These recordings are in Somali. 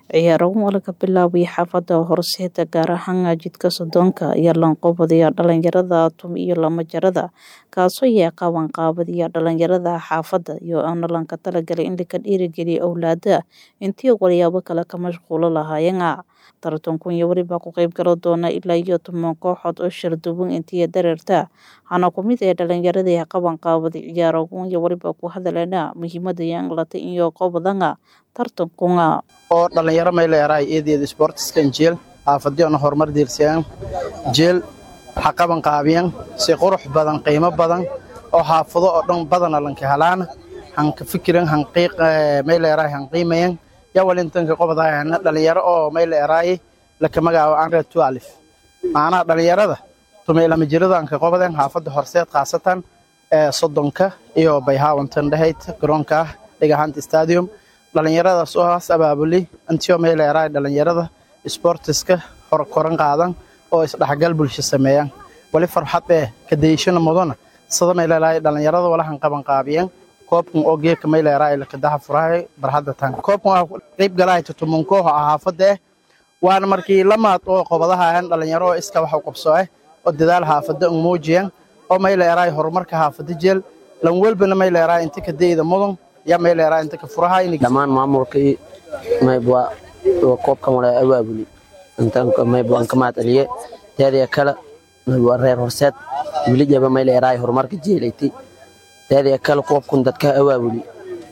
ciyaarahan waa laga bilaabay xaafada horseeda gaar ahaan jidka soddonka iyo lanqoobadiya dhalinyarada tum iyo lamajarada kaasoo yahay qabanqaabadiya dhalinyarada xaafada iyo aana lanka talagalay in laka dhiirigeliya owlaada intii walyaabo kale ka mashquulo lahaayeen tartankun iyo welibaa ku qeyb galo doona ilaa iyo toban kooxood oo sharduwan intii dareerta hana ku mid ee dhalinyaradii qabanqaabada ciyaaragun iyo welibaa ku hadaleena muhiimada yanglata iyo qoobadanga tartankuna oo dhalinyaro mayleeraay eedeeda sportiskan jeel xaafadyoona horumar diirsiyaan jeel ha qaban qaabiyan si qurux badan qiimo badan oo xaafado oo dhan badana lanka helaana hanka fikiran hanqiiq mayleeraay han qiimayan yawalintanka qobadaayana dhalinyaro oo mayleeraay laka magacaabo anre tualif macnaha dhalinyarada tumeylama jiradanka qobadan xaafada horseed khaasatan ee soddonka iyo bayhaawantan dhahayd garoonka ah dhigahanta stadium dhalinyaradaas oo haas abaabuli antio mayleeraay dhalinyarada sportiska hor koran qaadan oo isdhexgal bulsho sameeyaan wali farxad ee kadayshana mudana sida mayleeraay dhalinyarada walahan qaban qaabiyan koobkan oo geeka mayleeraay lakadaha furahay barhadda tan koobkan waa qayb galahay tutumun kooxo ah xaafada eh waana markii lamaad oo qobadaha ahan dhalinyaro oo iska wax u qabso eh oo dadaal xaafada un muujiyan oo mayleeraay horumarka xaafada jeel lan welbana mayleeraay inta kadayda mudan yaa mayleeraay inta ka furahay dhammaan maamulkii maybwa koobkan wala abaabuli maybwan ka mahad celiye teedaya kale maybwa reer horseed wilijaba mayleeraay horumarka jeelayti teedaya kale koobkun dadka abaabuli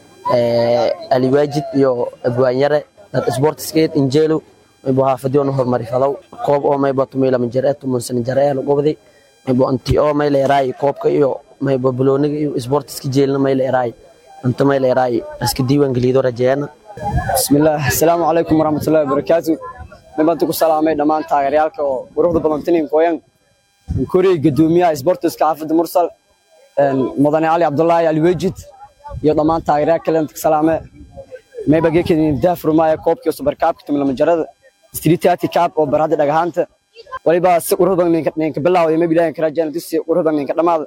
aliwaajid iyo abwaanyare dad sportiskeed injeelo maybwa haafadyoona horumari falow koob oo maybwa tumiilama jare tumunsan jare lagobdi maybwa anti oo mayleeraay koobka iyo maybwa balooniga iyo sportiska jeelna mayleeraay anta mayleeraay iska diiwaangelido rajeena bismillaah asalaamu calaykum waraxmatullahi wabarakaatu nibantu ku salaamay dhammaan taageerayaalka oo quruxda badan tinin koyan koriy gadoomiyaha sportiska xaafadda mursal mudane cali cabdulaahi aliwejid iyo dhammaan taageerayaal kale inta ka salaame mayba geekedin daafurmaaya koobkii subarkaabka tumilamajarada streetati kaab oo barhadda dhagahaanta waliba si qurux badan ninka bilaawday mayba ilaahin ka rajeen dusi qurux badan ninka dhammaada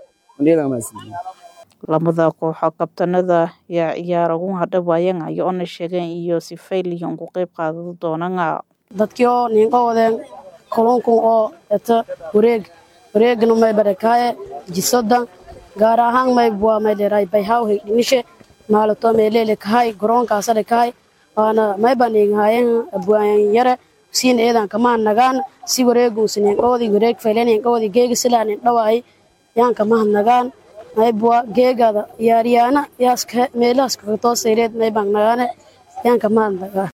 lamada kooxo kabtanada yaa ciyaaragun hadhawaayan ayo ona sheegeen iyo sifayliyan ku qeyb qaadan doonana dadkii oo ninka wadeen kulunkun oo eto wareeg wareegna may barakaaye jisodan gaar ahaan mayb waa maydheeraay bayhaw hegdhimishe maalato meeleele kahay garoonkaasale kahay waana mayba ninghaayen abwaayan yare siin eedan kamaan nagaan si wareeguusa ninqoodi wareeg fayle ninqoodi geega silaa nin dhawaay yaan kamahad nagaan maybwa geegada yaaryaana yaaska meelahaas kakatoosayreed maybaan nagaane yaan kamahad nagaan